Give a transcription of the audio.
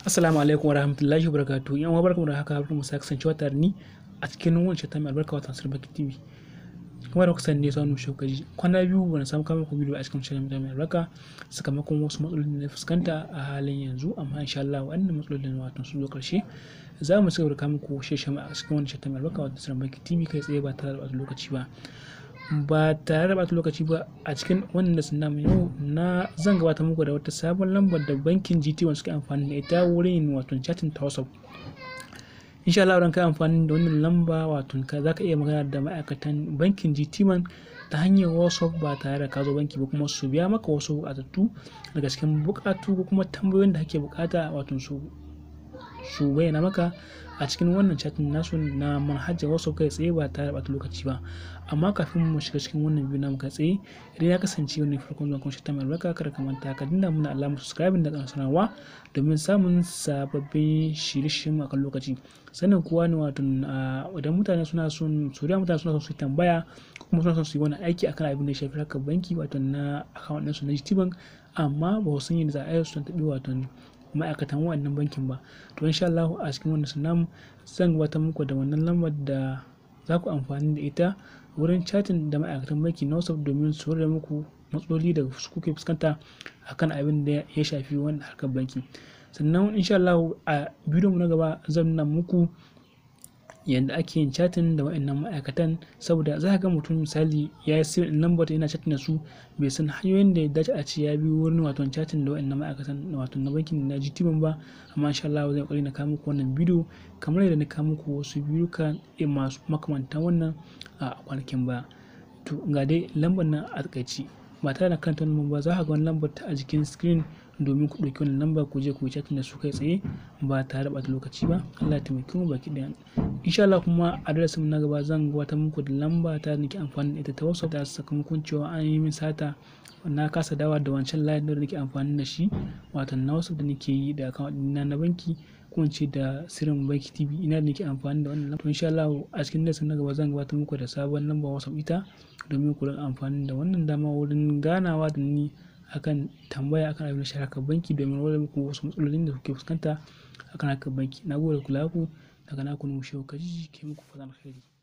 Assalamu alaikum warahmatullahi wabarakatuh. Yan uwa barkamu da haka barkamu sa kasancewa tare ni a cikin wancan ta mai albarka wata Nasir Baki TV. Kuma da kuka sani ne saunu shokaji. Kwana biyu ban samu kama ku bidiyo a cikin wancan ta mai albarka sakamakon wasu matsaloli da na fuskanta a halin yanzu amma insha Allah wannan matsalolin wato sun zo karshe. Za mu cigaba da kawo muku sheshe a cikin wancan ta mai albarka wata Nasir Baki TV kai tsaye ba tare da ɓata lokaci ba. ba tare da bata lokaci ba a cikin wannan lesson namu yau na zan gabata muku da wata sabon lambar da bankin GT1 suke amfani da ita wurin wato chatting ta WhatsApp insha Allah idan kai amfani da wannan lamba wato ka zaka iya magana da ma'aikatan bankin GT1 ta hanyar WhatsApp ba tare da ka zo banki ba kuma su biya maka wasu buƙatattu daga cikin buƙatu ko kuma tambayoyin da kake buƙata wato su su bayyana maka a cikin wannan chatin nasu na manhajar wasu kai tsaye ba tare da bata lokaci ba amma kafin mu shiga cikin wannan bidiyo namu kai tsaye idan ya kasance wani farkon zuwa kuma ta mai albarka kada ka manta ka dinga muna alamar subscribe da kan sanarwa domin samun sababbin shirye-shiryen akan lokaci sannan kuwa ne wato idan mutane suna son su mutane suna son su tambaya kuma suna son su yi wani aiki akan abin da ya shafi harkar banki wato na account ɗinsu na GTBank amma ba su san yadda za a yi su taɓi wato ma'aikatan wannan bankin ba to insha Allah a cikin wannan sunan zan gabatar muku da wannan lambar da za ku amfani da ita wurin chatting da ma'aikatan banki na WhatsApp domin su rage muku matsaloli da su kuke fuskanta akan abin da ya shafi wannan harkar banki sannan insha Allah a bidiyon mu na gaba zan nuna muku yadda ake yin chatting da wa'annan ma'aikatan saboda za ka ga mutum misali ya yi sirrin lambar yana chatting da su bai san hanyoyin da ya dace a ce ya bi wurin wato chatting da wa'annan ma'aikatan wato na bankin na GTBank ba amma insha Allah zan kokari na kawo muku wannan bidiyo kamar yadda na kawo muku wasu bidiyo kan masu makamantan wannan a kwanakin ba to ga dai lambar nan a takaici ba tare da kanta wannan ba za ka ga wani lambar ta a jikin screen domin ku ɗauki wannan lamba ku je ku yi chatting da su kai tsaye ba tare da ɓata lokaci ba Allah ya taimake mu baki ɗaya insha Allah kuma a darasin na gaba zan gabatar muku da lamba ta nake amfani da ita ta WhatsApp da sakamakon cewa an yi min sata na kasa dawa da wancan line da nake amfani da shi wato na WhatsApp da nake yi da account ɗina na banki ko ce da sirrin banki TV ina da nake amfani da wannan lamba to insha Allah a cikin darasin na gaba zan gabatar muku da sabon lamba WhatsApp ita domin ku rinka amfani da wannan dama wurin ganawa da ni akan tambaya akan abin da shi harkar banki domin wani muku wasu matsalolin da kuke fuskanta akan harkar banki na gode kula ku daga naku numu shehu kaji ke muku fatan alheri